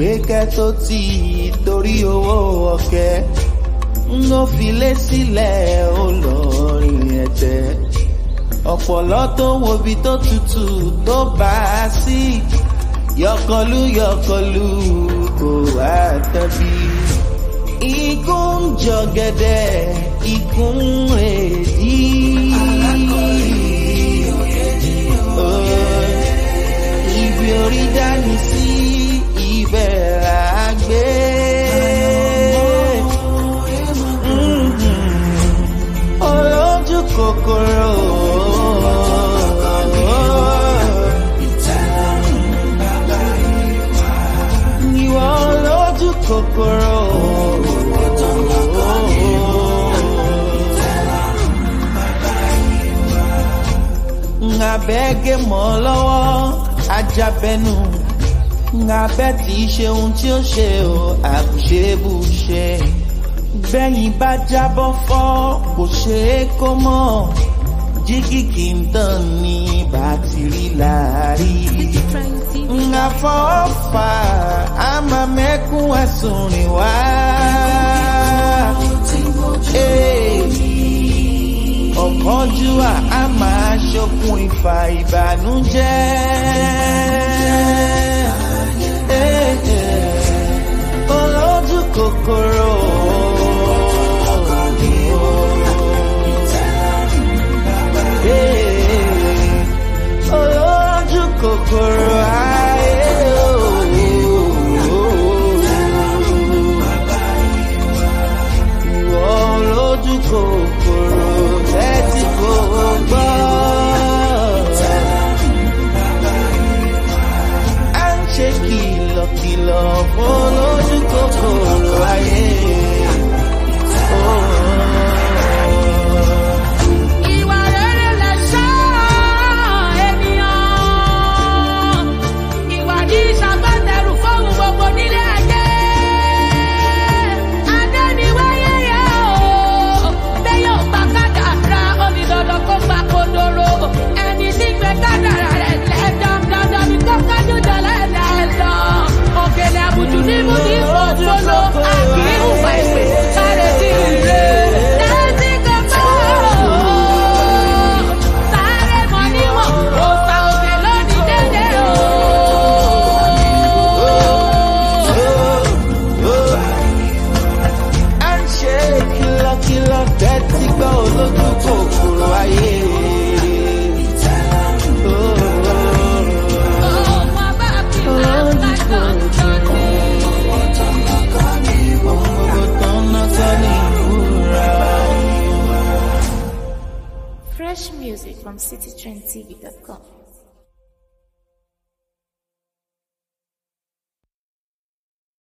gbẹ́kẹ́ tó ti torí owó ọ̀kẹ́ ń ló filé sílẹ̀ ó lọ rìn ẹ̀jẹ̀ ọ̀pọ̀lọ́ tó wobi tó tutù tó bá a sí yọkọlú yọkọlú kò wá tẹ́bí. Ikú ń jọ̀gẹ̀dẹ̀, ikú ń rèdí. Ibi orí dání sí ibẹ̀ là á gbé. Olójú kòkòrò. Ìwọ olójú kòkòrò. Ngabẹ́gẹ́ mọ́ lọ́wọ́ ajabẹnu. Ngabẹ́ tí í ṣe ohun tí ó ṣe o, àbùṣebùṣe. Bẹ́yìn bá jábọ́ fọ́, kò ṣe é kó mọ̀. Jígì kì í tàn ní bàtìrì láàrí. Ngàfọ́fà á máa mẹ́kún ẹ̀sùn rìn wá. Ọ̀kánjúwà á máa ṣokùn ìfà ìbànújẹ́. Olójú kòkòrò. Olójú kòkòrò ayé Ìwọ olójú kòkòrò tẹ́tí kò gbọ́. À ń ṣe kìlọ̀kìlọ̀ fún olójú kòkòrò ayé. Ìwà rere lẹ̀ṣọ́ ènìyàn. Ìwà ní ìṣàgbọ́tẹrù fóun gbogbo nílé ayé. Adé ni wáyé yẹ o. Bẹ́yẹ̀ ò gbà kádàrá, ó ní dandan kó gbà kodoro. Ẹni tí gbé kádàrá rẹ̀ lẹ̀ dandan ni kó kájú jọlẹ̀ lẹ̀ lọ. Òkèlè àbùjù ní mú ní fòfolo. Àkì ìwà ìpè sáré sí ire. Tẹ́tí kan bá sáré mọ níwọ̀n. Òòsà òkè lónìí dédé o. À ń ṣe kìlọ̀kìlọ̀ tẹ́tí gbọ́ olójú kòkòrò ayé. Ọmọ bá fi láǹkà tán tán ní. Gbogbo tán náà tán ní ìwúra. Fresh music from citytrendtv.com.